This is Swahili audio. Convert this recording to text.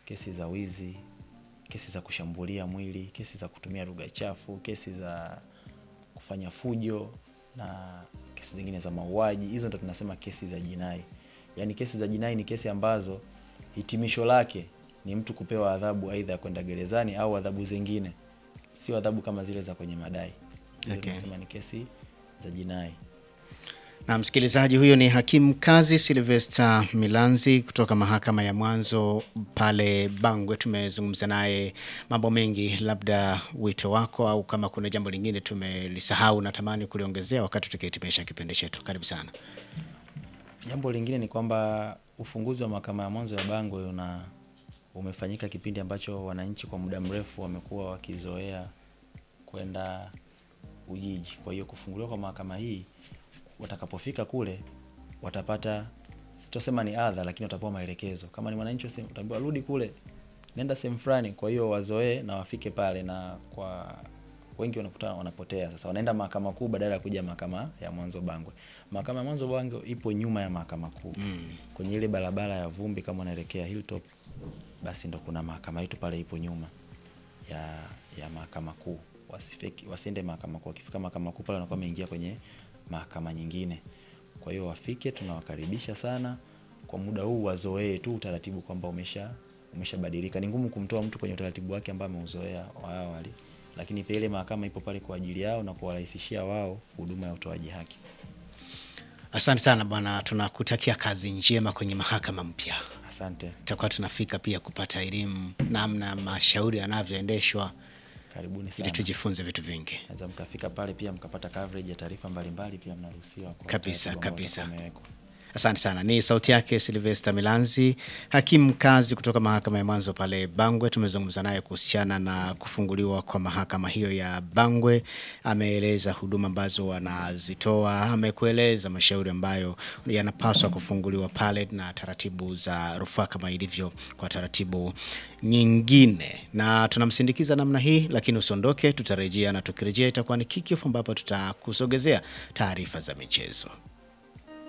kesi za wizi, kesi za kushambulia mwili, kesi za kutumia lugha chafu, kesi za kufanya fujo na kesi zingine za mauaji. Hizo ndo tunasema kesi za jinai. Yaani kesi za jinai ni kesi ambazo hitimisho lake ni mtu kupewa adhabu aidha ya kwenda gerezani au adhabu zingine, sio adhabu kama zile za kwenye madai. Hizo Okay. tunasema ni kesi za jinai. Na msikilizaji, huyo ni hakimu kazi Silvester Milanzi kutoka mahakama ya mwanzo pale Bangwe. Tumezungumza naye mambo mengi, labda wito wako au kama kuna jambo lingine tumelisahau natamani kuliongezea wakati tukihitimisha kipindi chetu. Karibu sana. Jambo lingine ni kwamba ufunguzi wa mahakama ya mwanzo ya Bangwe una umefanyika kipindi ambacho wananchi kwa muda mrefu wamekuwa wakizoea kwenda Ujiji. Kwa hiyo kufunguliwa kwa mahakama hii, watakapofika kule watapata, sitosema ni adha, lakini watapewa maelekezo. Kama ni mwananchi wa sehemu, utaambiwa rudi kule, nenda sehemu fulani. Kwa hiyo wazoee na wafike pale, na kwa wengi wanakuta wanapotea. Sasa wanaenda mahakama kuu badala ya kuja mahakama ya mwanzo Bangwe. Mahakama ya mwanzo Bangwe ipo nyuma ya mahakama kuu kwenye ile barabara ya vumbi, kama unaelekea Hilltop, basi ndo kuna mahakama yetu pale, ipo nyuma ya ya mahakama kuu. Wasifiki, wasiende mahakama kuu. Wakifika mahakama kuu pale wanakuwa wameingia kwenye mahakama nyingine. Kwa hiyo wafike, tunawakaribisha sana. Kwa muda huu wazoee tu utaratibu kwamba umesha umeshabadilika. Ni ngumu kumtoa mtu kwenye utaratibu wake ambao ameuzoea wa awali, lakini pia ile mahakama ipo pale kwa ajili yao na kuwarahisishia wao huduma ya utoaji haki. Asante sana bwana, tunakutakia kazi njema kwenye mahakama mpya. Asante, Tutakuwa tunafika pia kupata elimu namna mashauri yanavyoendeshwa karibuni ili sana. tujifunze vitu vingi. Naweza mkafika pale pia mkapata coverage ya taarifa mbalimbali, pia mnaruhusiwa kwa Kabisa, utaratibu ambao kabisa. utakuwa umewekwa. Asante sana. Ni sauti yake Silvester Milanzi, hakimu mkazi kutoka mahakama ya mwanzo pale Bangwe. Tumezungumza naye kuhusiana na kufunguliwa kwa mahakama hiyo ya Bangwe. Ameeleza huduma ambazo wanazitoa, amekueleza mashauri ambayo yanapaswa kufunguliwa pale na taratibu za rufaa kama ilivyo kwa taratibu nyingine, na tunamsindikiza namna hii, lakini usiondoke, tutarejea na tukirejea itakuwa ni kickoff ambapo tutakusogezea taarifa za michezo.